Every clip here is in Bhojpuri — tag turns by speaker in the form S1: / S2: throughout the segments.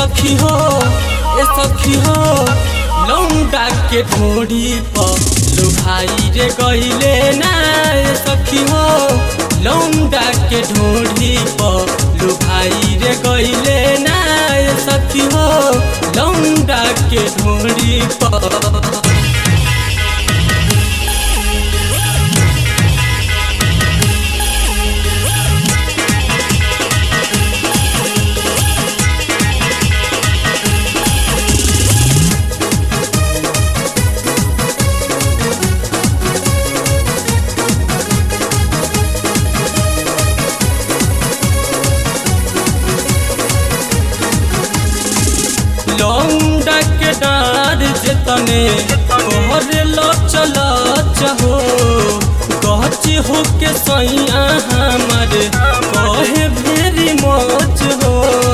S1: सखी हो ए सखी हो लौंडा के ढोड़ी पर लो भाई रे गईले ना ए सखी हो लौंडा के ढोड़ी पर लो भाई रे गईले ना ए सखी हो लौंडा के ढोड़ी पर लौंडा के डार जेतने कहरे लो चला चाहो गच हो के सैया हमर कहे भेरी मच हो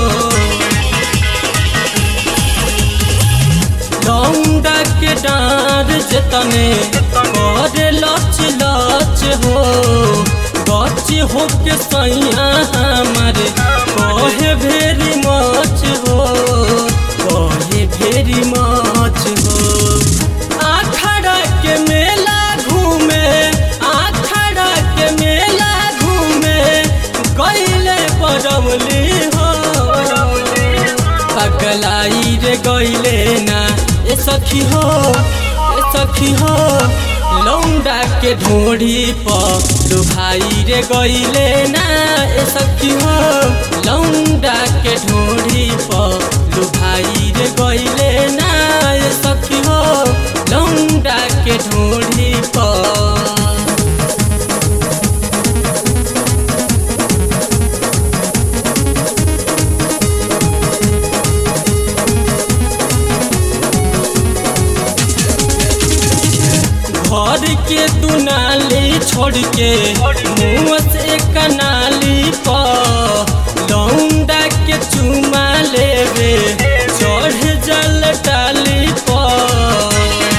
S1: लौंडा के डार जेतने कहरे लच लच हो गच हो के सैया हमर कहे भेरी मच हो कहे भेरी मच हो आखड़ा के मेला घूमे आखड़ा के मेला घूमे गईले बरमली हो पगलाई रे गईले ना ए सखी हो ए सखी हो लौंडा के ढोड़ी पर लो भाई रे गईले ना ए सखी हो लौंडा के ढोड़ी पर लो भाई रे गईले ना ए सखी हो लौंडा के ढोड़ी पर घर के दुनाली छोड़ के मुँह से कनाली पर लौंडा के चुमा लेवे चढ़ जल डाली पर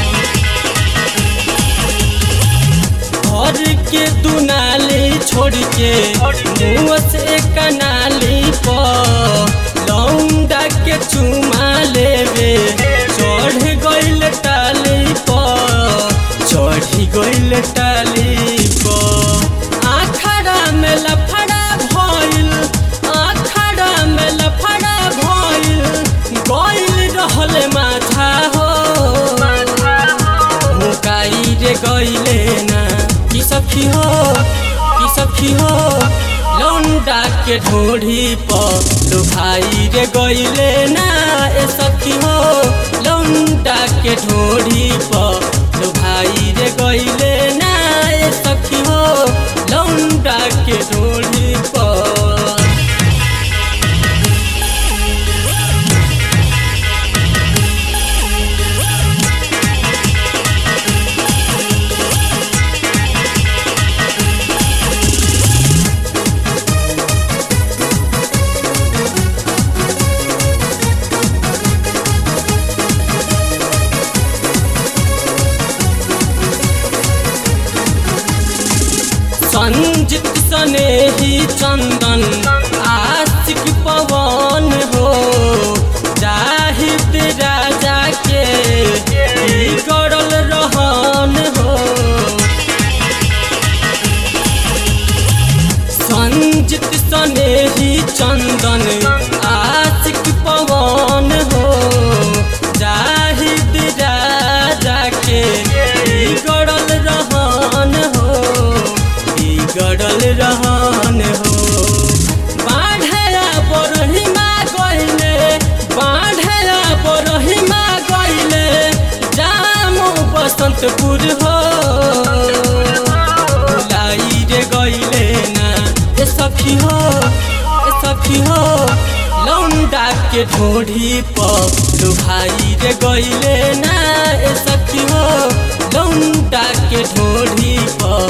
S1: घर के दुनाली छोड़ के मुँह से कनाली पर लौंडा के चुमा लेवे चढ़ गइल टाली पर चढ़ी गइल टाली पर आखड़ा में लफड़ा भइल आखड़ा में लफड़ा भइल गइल रहल माथा हो मुकाई रे गइले ना की सखी हो की सखी हो लौंडा के ढोढ़ी पर लो भाई रे गइले ना ए सखी हो लौंडा के ढोढ़ी पर लो भाई रे गइले ना ए सखी हो लौंडा के ढोढ़ी पर संजित सने ही चंदन आशिक पवन हो जाहिद राजा के बिगड़ल रहन हो संजित सने ही चंदन आशिक पवन हो जाहिद राजा के बिगड़ल रहन हो बिगड़ल रहन हो बाढ़या बरहिमा गइले बाढ़या बरहिमा गइले जामो बसंतपुर हो लाई रे गइले ना ए सखी हो ए सखी हो लौंडा के ढोढ़ी पर लो भाई रे गइले ना ए सखी हो लौंडा के ढोढ़ी पर